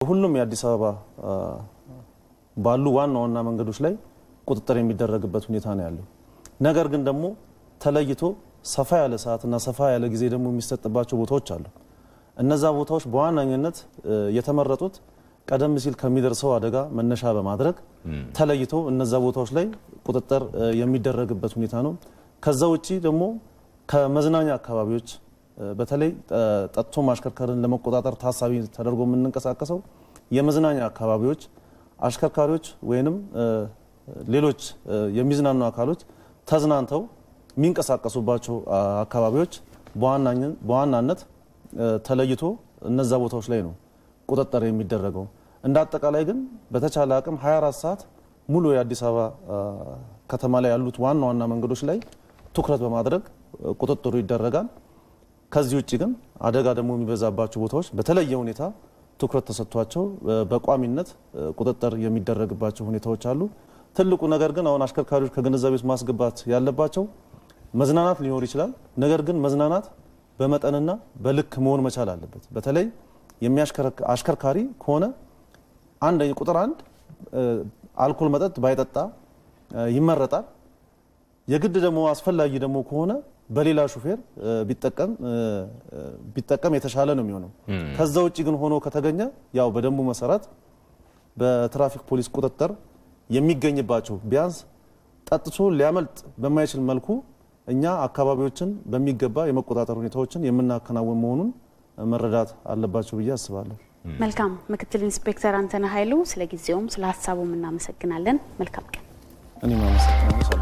ሁሉም የአዲስ አበባ ባሉ ዋና ዋና መንገዶች ላይ ቁጥጥር የሚደረግበት ሁኔታ ነው ያለው። ነገር ግን ደግሞ ተለይቶ ሰፋ ያለ ሰዓትና ሰፋ ያለ ጊዜ ደግሞ የሚሰጥባቸው ቦታዎች አሉ። እነዛ ቦታዎች በዋነኝነት የተመረጡት ቀደም ሲል ከሚደርሰው አደጋ መነሻ በማድረግ ተለይቶ እነዛ ቦታዎች ላይ ቁጥጥር የሚደረግበት ሁኔታ ነው። ከዛ ውጪ ደግሞ ከመዝናኛ አካባቢዎች በተለይ ጠጥቶ ማሽከርከርን ለመቆጣጠር ታሳቢ ተደርጎ የምንንቀሳቀሰው የመዝናኛ አካባቢዎች አሽከርካሪዎች ወይንም ሌሎች የሚዝናኑ አካሎች ተዝናንተው የሚንቀሳቀሱባቸው አካባቢዎች በዋናነት ተለይቶ እነዛ ቦታዎች ላይ ነው ቁጥጥር የሚደረገው። እንደ አጠቃላይ ግን በተቻለ አቅም 24 ሰዓት ሙሉ የአዲስ አበባ ከተማ ላይ ያሉት ዋና ዋና መንገዶች ላይ ትኩረት በማድረግ ቁጥጥሩ ይደረጋል። ከዚህ ውጭ ግን አደጋ ደግሞ የሚበዛባቸው ቦታዎች በተለየ ሁኔታ ትኩረት ተሰጥቷቸው በቋሚነት ቁጥጥር የሚደረግባቸው ሁኔታዎች አሉ። ትልቁ ነገር ግን አሁን አሽከርካሪዎች ከግንዛቤ ውስጥ ማስገባት ያለባቸው መዝናናት ሊኖር ይችላል። ነገር ግን መዝናናት በመጠንና በልክ መሆን መቻል አለበት። በተለይ አሽከርካሪ ከሆነ አንድ ቁጥር አንድ አልኮል መጠጥ ባይጠጣ ይመረጣል። የግድ ደግሞ አስፈላጊ ደግሞ ከሆነ በሌላ ሹፌር ቢጠቀም የተሻለ ነው የሚሆነው። ከዛ ውጭ ግን ሆኖ ከተገኘ ያው በደንቡ መሰረት በትራፊክ ፖሊስ ቁጥጥር የሚገኝባቸው ቢያንስ ጠጥቶ ሊያመልጥ በማይችል መልኩ እኛ አካባቢዎችን በሚገባ የመቆጣጠር ሁኔታዎችን የምናከናውን መሆኑን መረዳት አለባቸው ብዬ አስባለሁ። መልካም ምክትል ኢንስፔክተር አንተነህ ኃይሉ ስለ ጊዜውም ስለ ሀሳቡም እናመሰግናለን። መልካም ቀን። እኔም አመሰግናለሁ።